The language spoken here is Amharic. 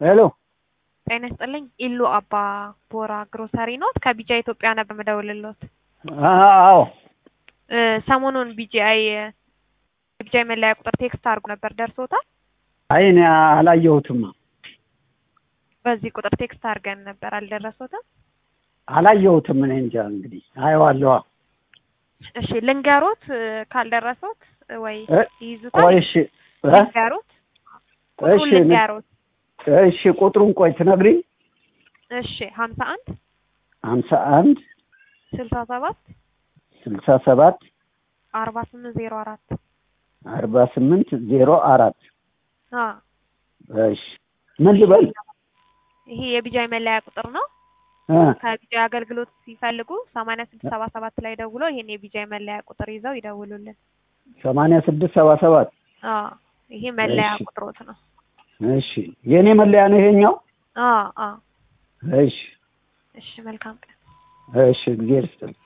ሄሎ ጤና ይስጥልኝ። ኢሉ አባ ቦራ ግሮሰሪ ኖት? ከቢጃ ኢትዮጵያ ነበር የምደውልልዎት። አዎ እ ሰሞኑን ቢጂአይ የቢጂአይ መለያ ቁጥር ቴክስት አድርጎ ነበር ደርሶታል? አይ እኔ አላየሁትም በዚህ ቁጥር ቴክስት አድርገን ነበር አልደረሶትም? አላየሁትም። እኔ እንጃ እንግዲህ አየዋለሁ። እሺ ልንገሮት እ ካልደረሶት ወይ እ ይይዙታል? ቆይ እሺ እ ልንገሮት ቁጥሩን እሺ ልንገሮት። እሺ ቁጥሩን ቆይ ትነግሪኝ። እሺ ሀምሳ አንድ ሀምሳ አንድ ስልሳ ሰባት ስልሳ ሰባት አርባ ስምንት ዜሮ አራት አርባ ስምንት ዜሮ አራት አ እሺ ምን ልበል? ይሄ የቢጃይ መለያ ቁጥር ነው። እ ከቢጃይ አገልግሎት ሲፈልጉ ሰማንያ ስድስት ሰባ ሰባት ላይ ደውሎ ይሄን የቢጃይ መለያ ቁጥር ይዘው ይደውሉልን። ሰማንያ ስድስት ሰባ ሰባት አ ይሄ መለያ እሺ። ቁጥሮት ነው። እሺ የእኔ መለያ ነው ይሄኛው። አ አ እሺ እሺ መልካም ቀን። እሺ እግዚአብሔር ይስጥልኝ።